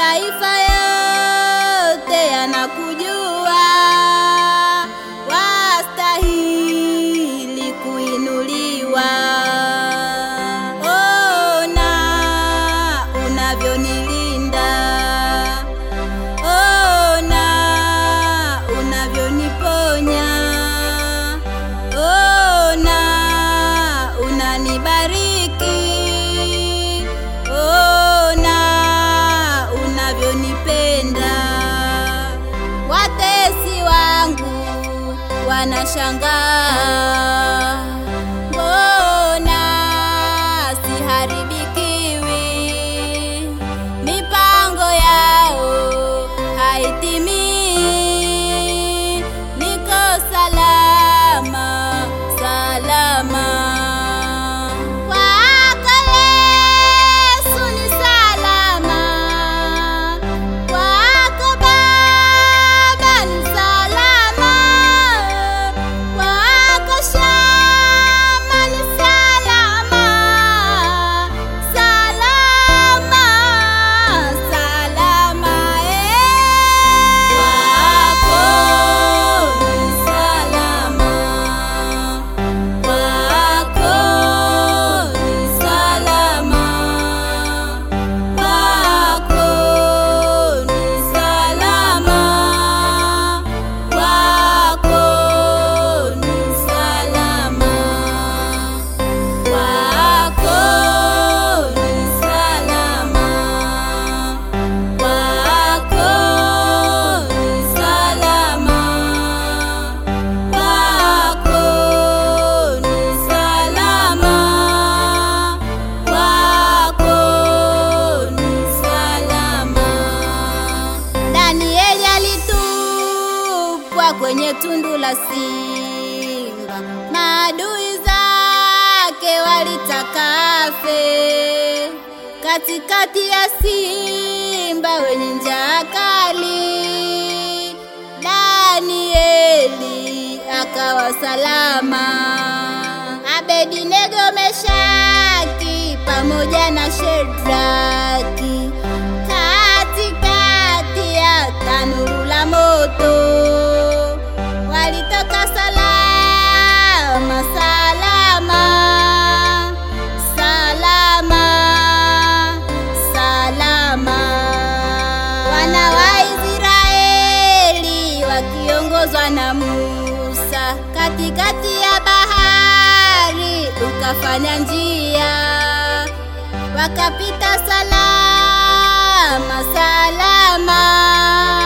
mataifa yote yanakujua, wastahili kuinuliwa. Ona unavyonilinda, ona unavyoniponya, ona unanibariki, ona unavyonipenda. Watesi wangu wanashangaa, mbona siharibikiwi? Mipango yao haitimii, niko salama salama. Kwako Yesu ni salama, kwako Baba ni salama, kwako Shama ni salama, salama, salama eh. Kwako ni salama, kwako ni salama, kwako ni salama, kwako ni salama, kwako ni salama, kwako ni salama, kwako ni salama, kwako ni salama. Danieli alitupwa kwenye tundu la simba, maadui zake walitaka afe katikati ya simba wenye njaa kali. Danieli akawa salama. Abednego, Meshaki pamoja na Shedraki katikati ya tanuru la moto walitoka salama salama salama salama. Wana wa Israeli wakiongozwa na Musa katikati ya bahari ukafanya njia wakapita salama salama